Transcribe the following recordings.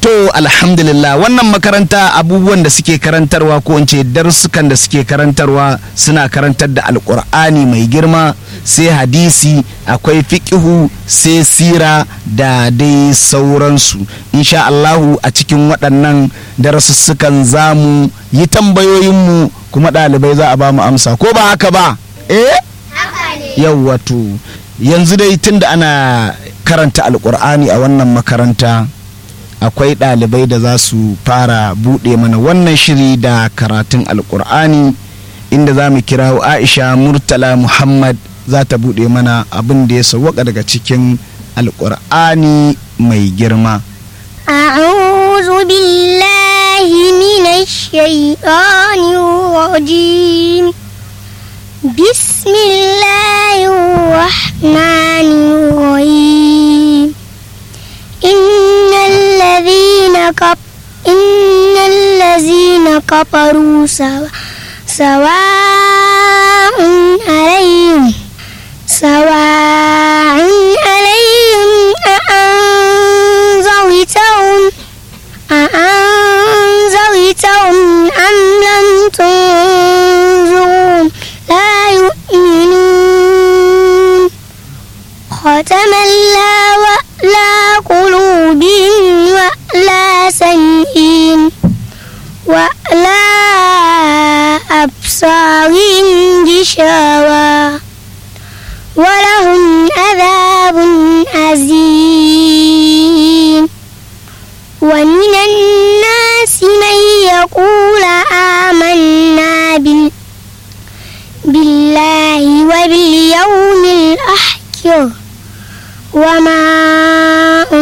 To alhamdulillah wannan makaranta abubuwan da suke karantarwa ko in ce darussukan da suke karantarwa suna karantar da alkur'ani mai girma sai hadisi akwai fiqihu sai sira da dai sauransu insha Allahu a cikin waɗannan darussukan za mu yi tambayoyinmu kuma ɗalibai za a ba mu amsa ko ba haka ba eh yau wato yanzu dai tunda ana karanta alkur'ani a wannan makaranta akwai ɗalibai da za su fara buɗe mana wannan shiri da karatun alkur'ani inda za mu kira aisha murtala muhammad za ta buɗe mana abin da ya sauwaka daga cikin alkur'ani mai girma أعوذ بالله من الشيطان الرجيم بسم الله الرحمن الرحيم إن الذين كف إن الذين كفروا سوا سواء عليهم سواء عليهم أأنذرتهم أأنذرتهم أم لم تنذرهم لا يؤمنون ختم الله على قلوبهم وعلى سمعهم وعلى أبصارهم غشاوة ولهم عذاب عظيم ومن الناس من يقول آمنا بال بالله وباليوم الآخر وما هم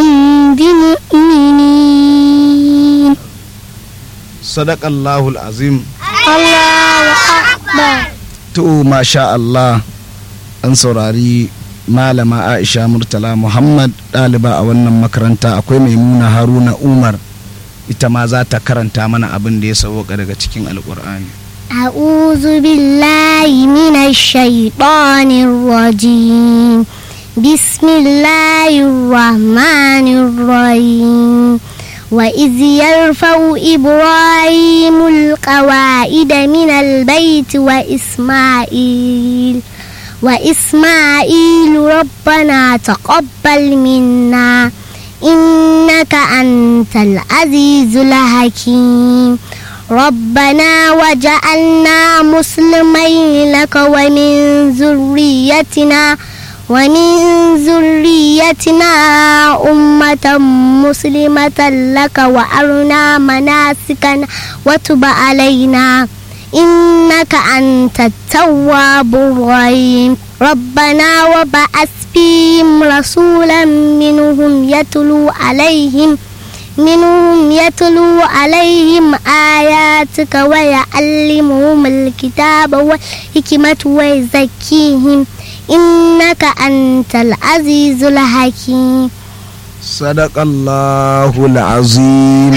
بمؤمنين sadaqallahul azim الله أكبر to masha Allah an saurari malama aisha murtala muhammad ɗaliba a wannan makaranta akwai maimuna haruna umar ita ma za ta karanta mana abin da ya sauka daga cikin alkur'ani أعوذ بالله من الشيطان الرجيم بسم الله الرحمن الرحيم وإذ يرفع إبراهيم القواعد من البيت وإسماعيل وإسماعيل ربنا تقبل منا إنك أنت العزيز الحكيم ربنا وجعلنا مسلمين لك ومن ذريتنا ومن ذريتنا أمة مسلمة لك وأرنا مناسكنا وتب علينا إنك أنت التواب الرحيم ربنا وبعث فيهم رسولا منهم يتلو عليهم منهم يتلو عليهم آياتك ويعلمهم الكتاب والحكمة ويزكيهم إنك أنت العزيز الحكيم sadaqallahul azim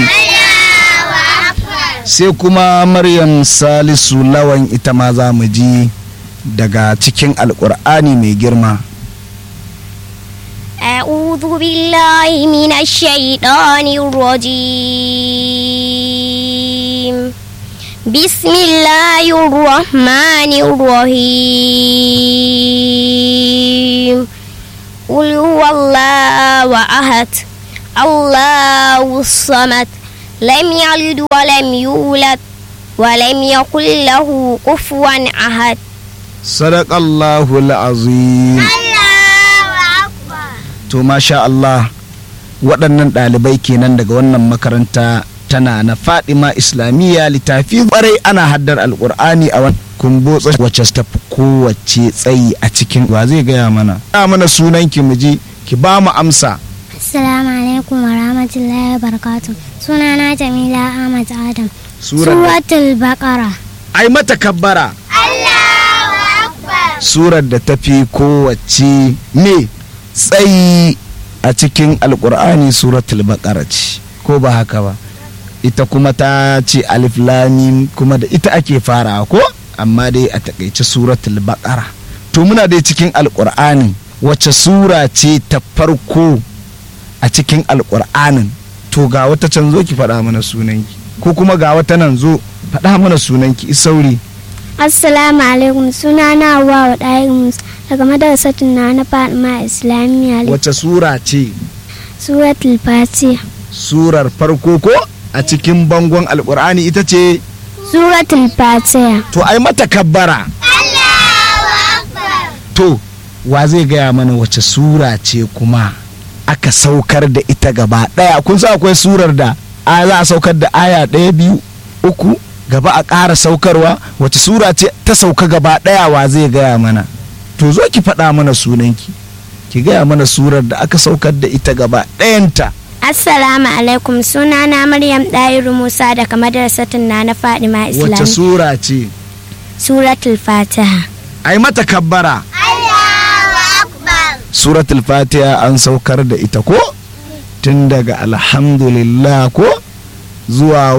sai kuma maryam salisu lawan ita ma za mu ji daga cikin alkur'ani mai girma أعوذ بالله من الشيطان الرجيم بسم الله الرحمن الرحيم قل هو الله أحد الله الصمد لم يلد ولم يولد ولم يكن له كفوا أحد sadaqallahul azim to masha Allah waɗannan ɗalibai kenan daga wannan makaranta tana na fadima islamiyya littafi ƙwarai ana haddar alƙur'ani a wani kumbotsa wacce ta fi kowace tsayi a cikin wa zai gaya mana ya mana sunan ki mu ji ki ba mu amsa Assalamu alaikum wa rahmatullahi wa barakatuh. Sunana Jamila Ahmad Adam. Surar- Suratul Baqara. ai mata kabbara surar da ta fi kowace ne tsayi a cikin alkur'ani suratul baqara ce ko ba haka ba ita kuma ta ce alif lamim kuma da ita ake farawa ko amma dai a takaice suratul baqara to muna dai cikin alkur'ani wacce sura ce ta farko a cikin alkur'anin to ga wata can zo ki faɗa mana sunanki ko kuma ga wata nan zo faɗa mana sunanki isauri Assalamu alaikum suna na Hauwa wa ɗayin Musa daga madarasatun na na Fatima Islamiyya wace sura ce suratul Fatiha. surar farko ko a cikin bangon alkur'ani ita ce Suratul Fatiha. to ai mata kabbara to wa zai gaya mana wace sura ce kuma aka saukar da ita gaba ɗaya kun sa akwai surar da a za a saukar da aya ɗaya biyu uku gaba a ƙara saukarwa wace sura ce ta sauka gaba ɗaya wa zai gaya mana to zo ki faɗa mana sunanki ki gaya mana surar da aka saukar da ita gaba ɗayanta Assalamu alaikum suna na Maryam Ɗayiru Musa daga madarasatun na na Fatima wace Islamiyya. sura ce Suratul Fatiha. ai mata kabbara suratul fatiha an saukar da ita ko tun daga alhamdulillah ko zuwa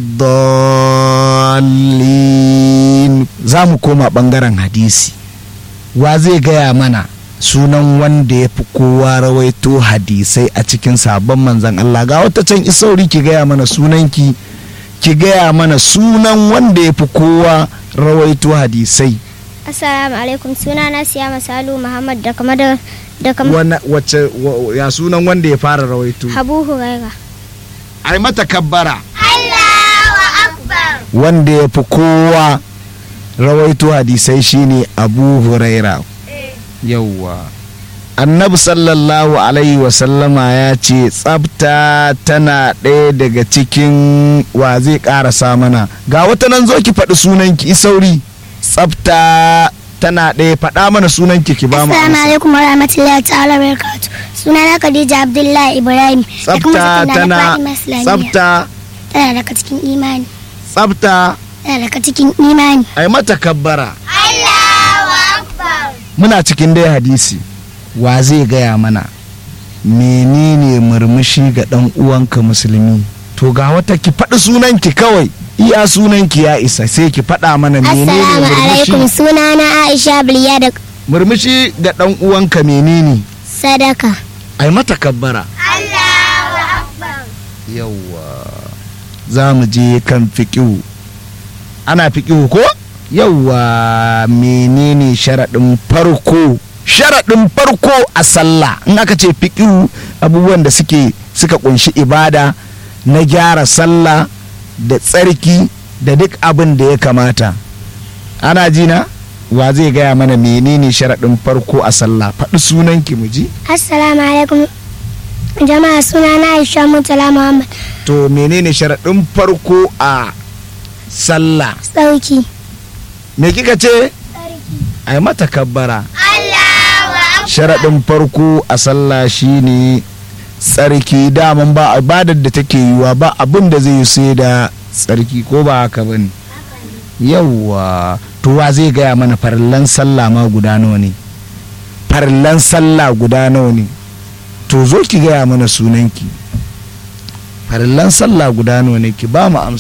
waladdallin za mu koma bangaren hadisi wa zai gaya mana sunan wanda ya fi kowa rawaito hadisai a cikin sabon manzan Allah ga wata can isauri ki gaya mana sunanki ki gaya mana sunan wanda ya fi kowa rawaito hadisai Assalamu alaikum suna na Siyama Salu Muhammad daga madar daga Wana- wacce wa- ya sunan wanda ya fara rawaito Habu Huraira. ai mata kabbara wanda ya fi kowa rawaito hadisai shine abu huraira yauwa annabi sallallahu alaihi wasallama ya ce tsafta tana ɗaya daga cikin wa zai ƙarasa mana ga wata nan zo ki faɗi sunanki isauri tsafta tana ɗaya faɗa mana sunanki ki ba mu Assalamu amsa. alaikum wa rahmatullahi ta'ala wa barakatuh. Suna na Khadija Abdullahi Ibrahim. daga tsafta madrasatun na na tana Fatima Islamiyya. tsafta Tana daga cikin imani. tsafta Tana daga cikin imani. ai mata kabbara muna cikin dai hadisi wa zai gaya mana menene murmushi ga ɗan uwanka musulmi to ga wata ki faɗi sunanki kawai iya sunanki ya isa sai ki faɗa mana menene Assalamu alaikum murmushi suna na Aisha Biliya da murmushi ga ɗan uwanka menene sadaka. ai mata kabbara yawwa za mu je kan fiƙihu ana fiƙihu ko yawwa menene sharaɗin farko sharaɗin farko a sallah in aka ce fiƙihu abubuwan da suke suka ƙunshi ibada na gyara sallah da tsarki da duk abin da ya kamata ana ji na wa zai gaya mana menene sharaɗin farko a sallah faɗi sunanki mu ji Assalamu alaikum jama'a suna na Aisha Murtala Muhammad. to menene sharaɗin farko a sallah Sauki. me kika ce ai mata kabbara sharaɗin farko a sallah shine tsarki daman ba ibadar da take yiwa ba abin da zai yi sai da tsarki ko ba haka bane yawwa to wa zai gaya mana farillan sallah ma guda nawa ne farillan sallah guda nawa ne to zo ki gaya mana sunanki farillan sallah guda nawa ne ki ba mu amsa